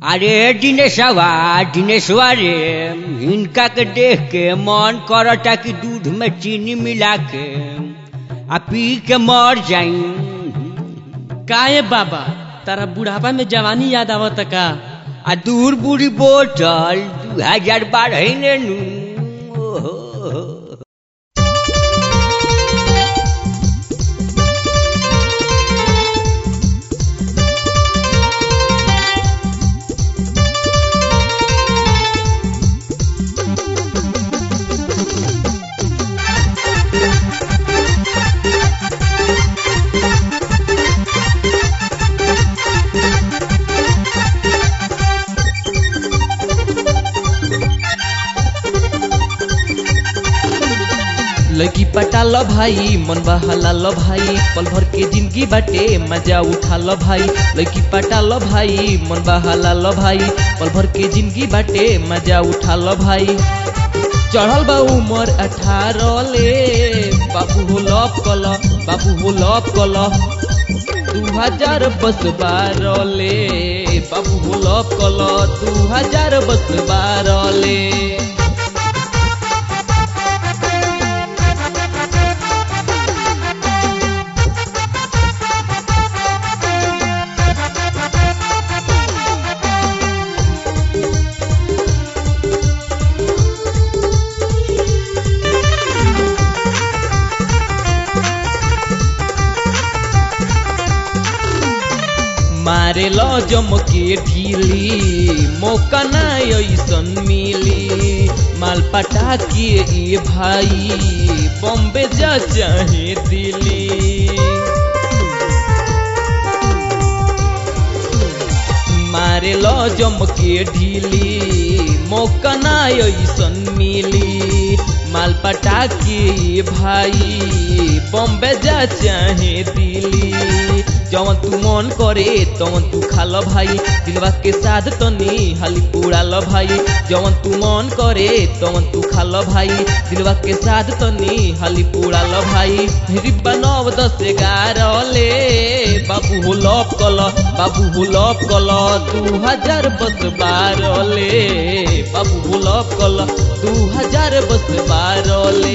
अरे दिनेशवा दिनेशवा रे हिनका के देख के मन करता कि दूध में चीनी मिला के आ पी के मर जाई काहे बाबा तारा बुढ़ापा में जवानी याद आवत का आ दूर बूढ़ी बोतल दू हजार बारह ने नू ओहो। लड़की पटा लो भाई मन बहला लो भाई पल भर के जिंदगी बाटे मजा उठा लो भाई लड़की पटा लो भाई मन बहला लो भाई पल भर के जिंदगी बाटे मजा उठा लो भाई चढ़ल बा उमर अठारह ले बाबू हो लॉप कल बाबू हो लॉप कल दू हजार बस बारह ले बाबू हो लॉप कल दू हजार बस बारह ले मारे लो जमके ढीली मौका ना ऐसन मिली माल पटा के ये भाई बॉम्बे जा चाहे दिल्ली मारे लो जमके ढीली मौका ना ऐसन मिली माल पटा के ये भाई बॉम्बे जा चाहे दिल्ली जवन तू मन करे तवन तू खाल भाई दिलवा के साथ तनी हाली पुड़ाल भाई जवन तू मन करे तवन तू खाल भाई दिलवा के साथ तनी हाली पुड़ाल भाई रिब्बा नव दस ग्यारह ले बाबू हो लॉप कल बाबू हो लॉप कल दू हजार बस बारह ले बाबू हो लॉप कल दू हजार बस बारह ले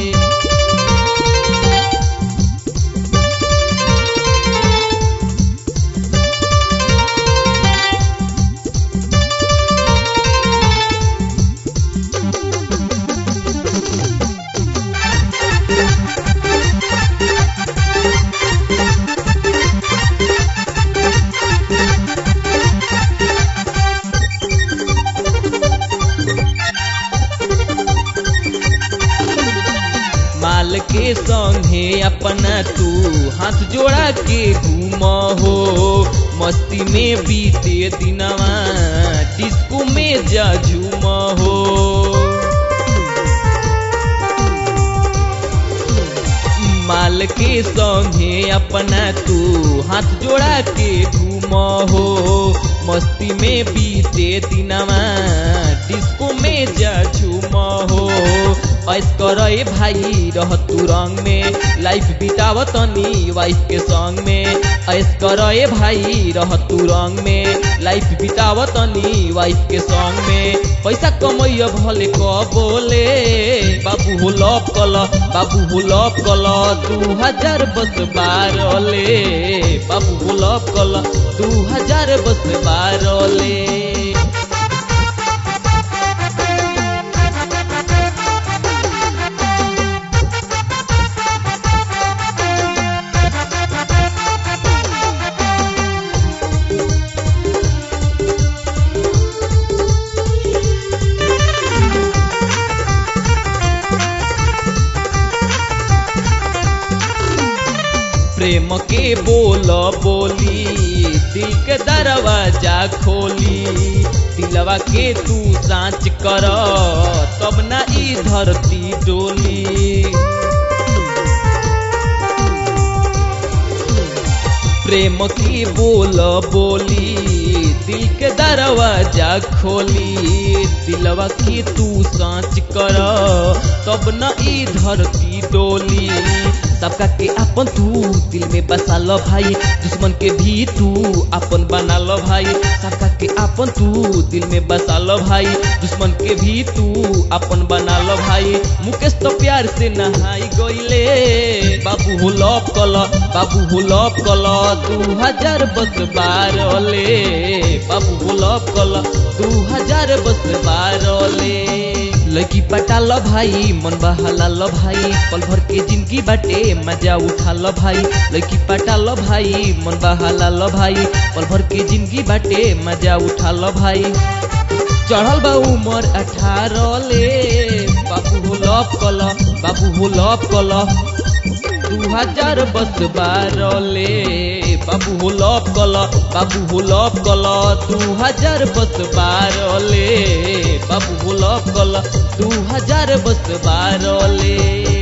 माल के संगे अपना तू हाथ जोड़ा के घूम हो मस्ती में बीते दिनवा डिस्को में जा झूम हो माल के संगे अपना तू हाथ जोड़ा के घूम हो मस्ती में बीते दिनवा डिस्को में जा झूम हो ऐस कर भाई रह तू रंग में लाइफ बिताव तनी वाइफ के संग में ऐस कर भाई रह तू रंग में लाइफ बिताव तनी वाइफ के संग में पैसा कमैय भले क बोले बाबू हो लॉप कल बाबू हो लॉप कल दू हजार बस बारह ले बाबू हो लॉप कल दू हजार बस बारह ले प्रेम के बोल बोली दिल के दरवाजा खोली दिलवा के तू सांच कर तब ना ई धरती डोली प्रेम की बोल बोली दिल के दरवाजा खोली दिलवा की तू सांच कर तब न ई धरती डोली सबका के अपन तू दिल में बसा लो भाई दुश्मन के भी तू अपन बना लो भाई सबका के अपन तू दिल में बसा लो भाई दुश्मन के भी तू अपन बना लो भाई मुकेश तो प्यार से नहाई गईले बाबू हो लॉप कल बाबू हो लॉप कल दू हजार बस बारले बाबू हो लॉप कल दू हजार बस बारले लड़की पटा लो भाई मन बहाला लो भाई पल भर के जिंदगी बाटे मजा उठा लो भाई लड़की पटा लो भाई मन बहाला लो भाई पल भर के जिंदगी बाटे मजा उठा लो भाई चढ़ल बा उमर अठारह ले बाबू हो लॉप कल बाबू हो लॉप कल दू हजार बस बारले बाबू हो लॉप कल बाबू हो लॉप कल दू हजार बस बारले बाबू हो लॉप कल दू हजार बस बारले